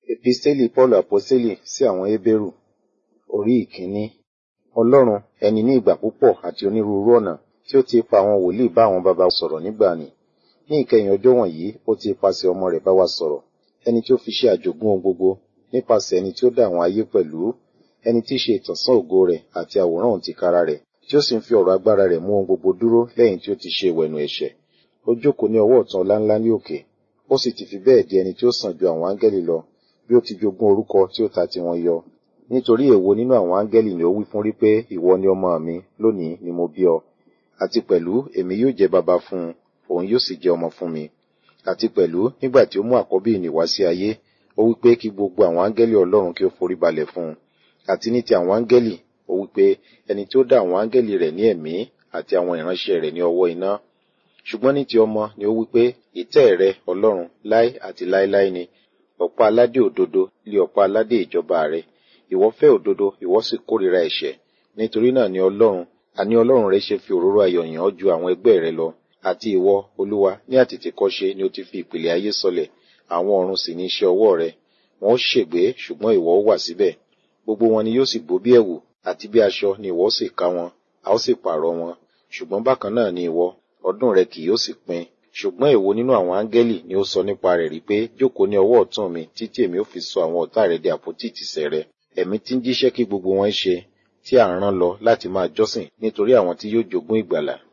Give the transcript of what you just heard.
Episteli Paulu Aposteli sí àwọn Hébérù orí ìkíní. Ọlọ́run ẹni ní ìgbà púpọ̀ àti onírúurú ọ̀nà tí ó ti pa àwọn wòlíì bá àwọn baba sọ̀rọ̀ nígbàanì. Ní ìkẹyìn ọjọ́ wọ̀nyí ó ti ipasẹ̀ ọmọ rẹ̀ bá wa sọ̀rọ̀. Ẹni tí ó fi ṣe àjogún ohun gbogbo nípasẹ̀ ẹni tí ó dá àwọn ayé pẹ̀lú. Ẹni tí í ṣe ìtànṣán ògo rẹ̀ àti àwòrán òun tìkára rẹ̀ tí ó sì ń fi ọ̀rọ̀ agbára rẹ̀ mú ohun gbogbo dúró lẹ́yìn tí ó ti ṣe ìwẹ̀nù ẹ̀ṣẹ̀. Ó jókòó ní ọwọ́ ọ̀tún ọláńlá ní òkè. Ó sì ti fi bẹ́ẹ̀ di ẹni tí ó sàn ju àwọn áńgẹ́lì lọ bí ó ti jogún orúkọ tí ó ta tiwọn yọ. Nítorí èwo nínú àwọn áńgẹ́lì ni ó wí fún rí pé ìwọ ni ọmọ mi lónìí ni mo bí ọ. Àti pẹ̀lú èmi yóò jẹ́ baba fún un, òun yóò sì jẹ́ ọmọ fún mi. Àti pẹ̀lú nígbà tí ó mú àkọ́bí ìnì wá sí ayé, ó wí pé kí gbogbo àwọn áńgẹ́lì Ọlọ́run kí ó forí balẹ̀ fún un. Àti ní ti àwọn áńgẹ́lì, ó wí pé ẹni tí ó dá àwọn áńgẹ́lì rẹ̀ ní ẹ̀mí àti àwọn ìránṣẹ́ rẹ̀ ní ọwọ́ iná. Ṣùgbọ́n ní ti ọmọ ni ó wí pé ìtẹ́ rẹ Ọlọ́run láé àti láéláé ni. Ọ̀pá aládé òdodo lé ọ̀pá aládé ìjọba rẹ. Ìwọ fẹ́ òdodo, ìwọ sì kórìíra ẹ̀ṣẹ̀. Nítorí náà ni Ọlọ́run, àní Ọlọ́run rẹ ṣe fi òróró ayọ̀ yàn ọ́ ju àwọn ẹgbẹ́ rẹ lọ. Àti ìwọ, Olúwa, ní àtètèkọ́ṣe ni ó ti fi ìpìlẹ̀ ayé sọlẹ̀, àwọn ọ̀run sì ní iṣẹ́ ọwọ́ rẹ. Wọn ó ṣègbé, ṣùgbọ́n ìwọ ó wà síbẹ̀. Gbogbo wọn ni yóò sì gbó bí ẹ̀wù, àti bí aṣọ ni ìwọ ó sì ká wọn, a ó sì pààrọ̀ wọn. Ṣùgbọ́n bákan náà ni ìwọ, ọdún rẹ kì yóò sì pin. Ṣùgbọ́n èwo nínú àwọn áńgẹ́lì ni ó sọ nípa rẹ̀ rí pé jókòó ní ọwọ́ ọ̀tún mi títí èmi ó fi sọ àwọn ọ̀tá rẹ di àpótí ìtìsẹ̀ rẹ. Ẹ̀mí tí ń jíṣẹ́ kí gbogbo wọn ṣe, tí à ń rán lọ láti máa jọ́sìn nítorí àwọn tí yóò jogún ìgbàlà.